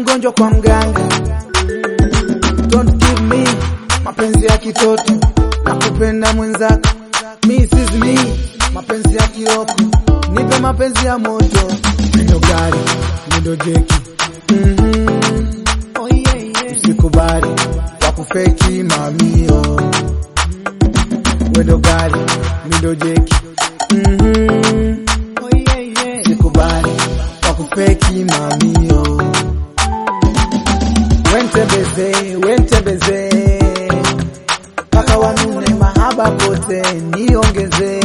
mgonjwa kwa mganga. Don't give me mapenzi ya kitoto na kupenda mwenzako. Me is me, mapenzi ya kioko, nipe mapenzi ya moto. Nendo gari, nendo jeki. Mhm. Oh yeah, yeah. Usikubali wakufeki mamio. Wendo gari, nendo jeki. Mhm. Oh yeah, yeah. Usikubali wakufeki mamio. Wentembeze, wentembeze mpaka wanune mahaba pote niongeze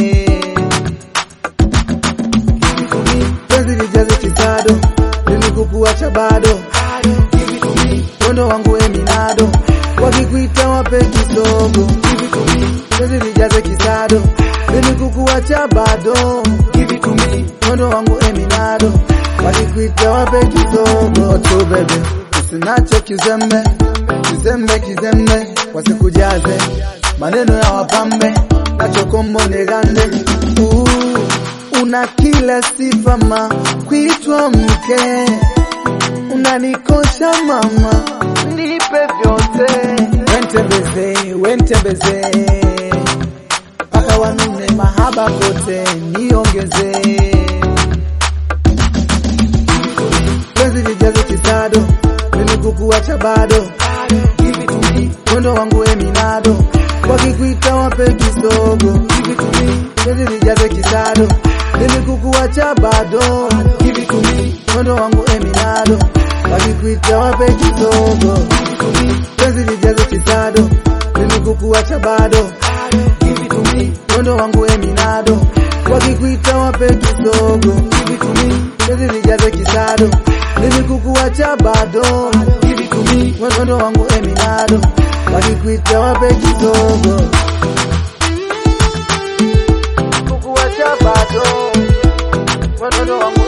penzi lijaze kisado mimi kukuacha bado wendo wangu eminado wakikuita wape kisogo penzi lijaze kisado mimi kukuacha bado wendo wangu eminado wakikuita wape kisogo tu bebe usinacho kizembe kizembe kizembe wasikujaze maneno ya wapambe nachokombo negande uh, una kila sifa ma kuitwa mke unanikosha mama nipe vyote wentembeze wentembeze mpaka wanune mahaba kote niongeze penzi lijaze kisado mimi kukuacha bado mwendo wangu eminado wakikuita wape kisogo penzi lijaze kisado mimi kukuacha bado mwendo wangu eminado wakikuita wape kisogo penzi lijaze kisado mimi kukuacha bado mwendo wangu eminado wakikuita wape kisogo penzi lijaze kisado mimi kukuacha bado mwendo wangu eminado wakikuita wape kisogo kukuacha bado mwendo wangu